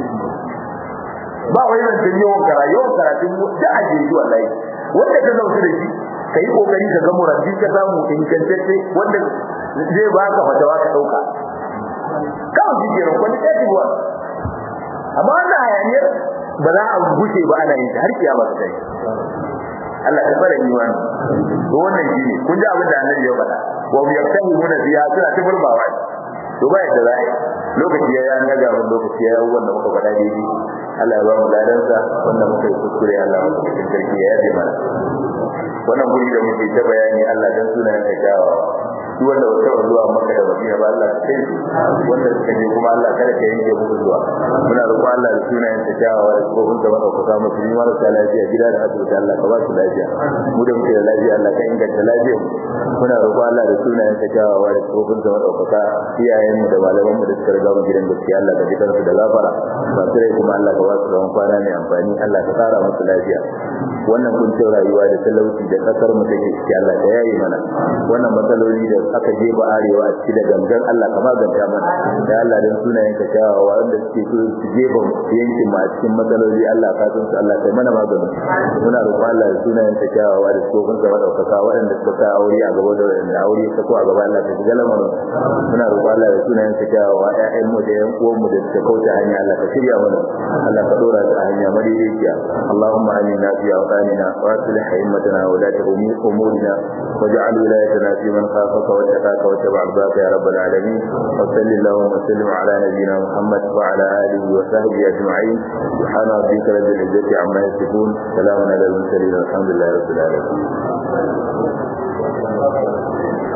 ba wai zancen yawan kara yawan karatun da aje shi wallahi wanda ka zauki da shi ka yi kokari ka ga murabbi ka samu ingantacce wanda zai ba ka fatawa ka dauka kawai shi kenan kwani ɗaya wa amma wannan hayaniyar ba za a gushe ba ana yin har kiyama ta yi Allah ta fara imani to wannan shi ne kun ji abin da annabi ya faɗa wa yaftahimuna fiha suna ta burbawa to ba yadda za a yi lokaci ya yi ga mun lokaci ya yi wanda muka faɗa daidai Allah ya ba mu ladansa wanda muka yi kuskure Allah mu cikin sarki ya yabe mana wannan guri da muke ta bayani Allah dan sunayen ka jawa duk wanda ba taɓa zuwa maka da madina ba Allah ka kai su wanda suka je kuma Allah kada ka yanke musu zuwa muna roƙon Allah da sunayen ta jawa da tsohon da madaukaka musu ni marasa lafiya gida da asibiti Allah ka ba su lafiya mu da muke da lafiya Allah ka inganta lafiyar muna roƙon Allah da sunayen ta jawa da tsohon da madaukaka iyayen mu da malaman mu da suka riga mu gidan gaskiya Allah ka jikarsu da gafara masu rai kuma Allah ka ba su zaman kwana mai amfani Allah ka tsara musu lafiya wannan kuncin rayuwa da talauci da kasar mu take ciki Allah ka yaye mana wannan matsaloli da aka jefa arewa a ciki da gangan Allah ka maganta mana da Allah dan sunayen ka kyawawa wanda suke so su jefa yankin mu a cikin matsaloli Allah ka san su Allah kai mana magani muna roƙon Allah da sunayen ka kyawawa da tsofin ka madaukaka waɗanda suka sa aure a gaba da waɗanda aure ta ko a gaba Allah ka shiga lamarin muna roƙon Allah da sunayen ka kyawawa ƴaƴan mu da ƴan uwan mu da suka kauce hanya Allah ka shirya mana Allah ka dora su a hanya madaidaiciya Allahumma amina fi awtanina wa aslih a'immatana wa la umurina واجعل ولايتنا في من خافك واتقاك واتبع رضاك يا رب العالمين وصل اللهم وسلم على نبينا محمد وعلى اله وصحبه اجمعين سبحان ربك رب العزه عما يصفون سلام على المرسلين والحمد لله رب العالمين